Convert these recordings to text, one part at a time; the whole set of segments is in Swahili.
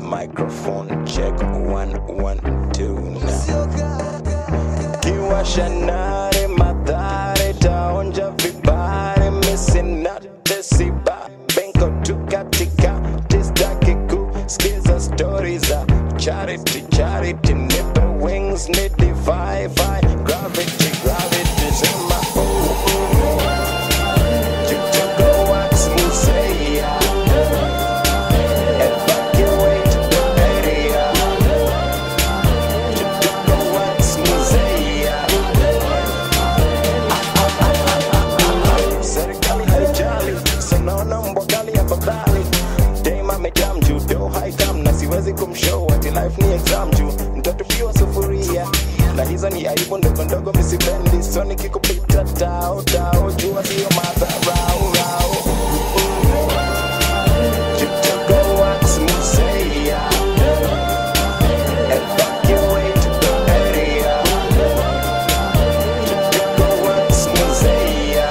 microphone check one one two now kiwasha nare madhare taonja vibare misinate siba benko tu katika tistaki kuskiza stori za charity charity nipe wings ni divai gravity gravity sema oh, oh. Jitogo wax musea evacuate the area Jitogo wax musea serikali haijali sanaona mbwagali afadhali dema amejaa mjudo haikam na siwezi kumshow ati life ni exam juu mtatupiwa sufuria na hizo ni aibu ndogo ndogo misipendi so nikikupita tao tao jua sio madharau rau Jitogo wax musea evacuate the area Jitogo wax musea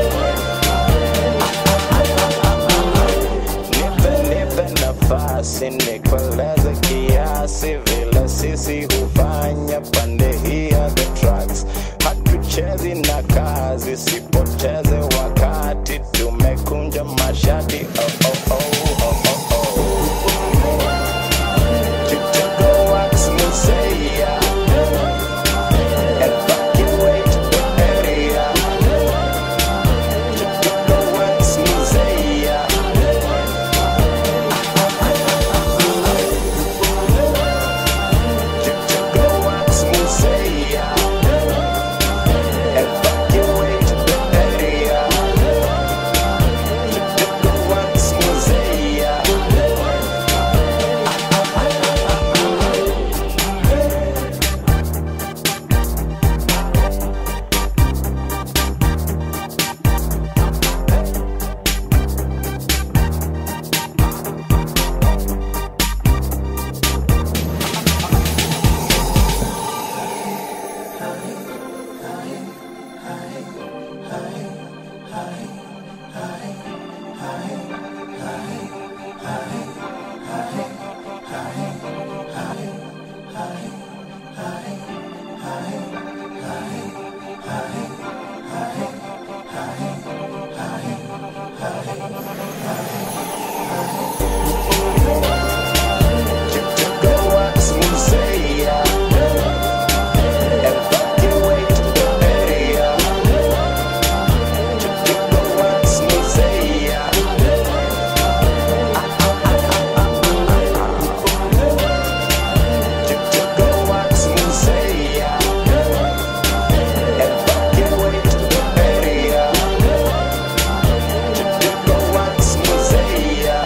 Nipe nipe nafasi nikueleze kiasi vile sisi hufanya pande hii ya the tracks. Hatuchezi na kazi, sipoteze wakati, tumekunja mashati oh, oh, oh, oh, oh, oh. Jitogo wax musea evacuate the area Jitogo wax musea Jitogo wax musea evacuate the area Jitogo wax musea Jitogo wax musea evacuate the area Jitogo wax musea Jitogo wax musea evacuate the area Jitogo wax musea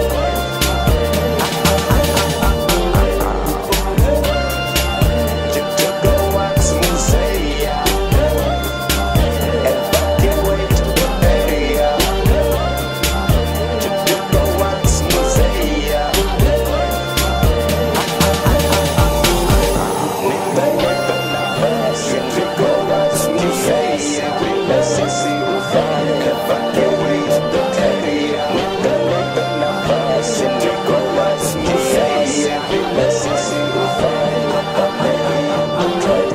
Jitogo wax musea evacuate the area Jitogo wax musea Nipe nipe nafasi Jitogo wax musea Vile sisi hufanya evacuate the area Nipe nipe nafasi Jitogo wax musea Vile sisi hufanya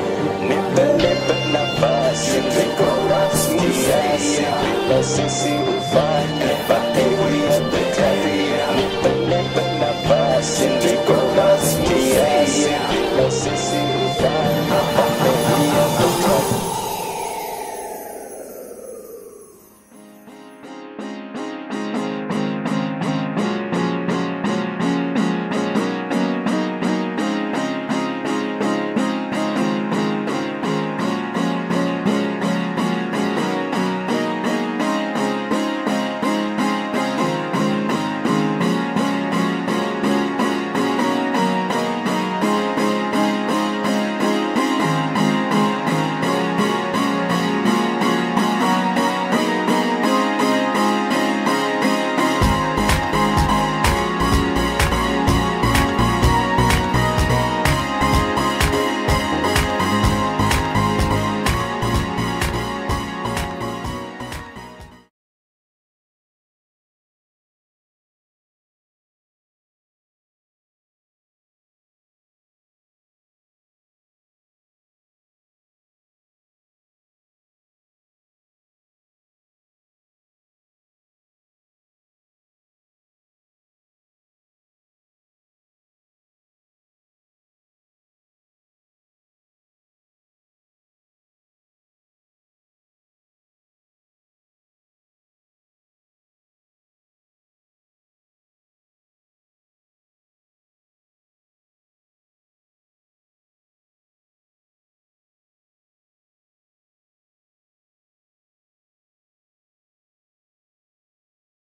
Nipe nipe nafasi Jitogo wax musea Vile sisi hufanya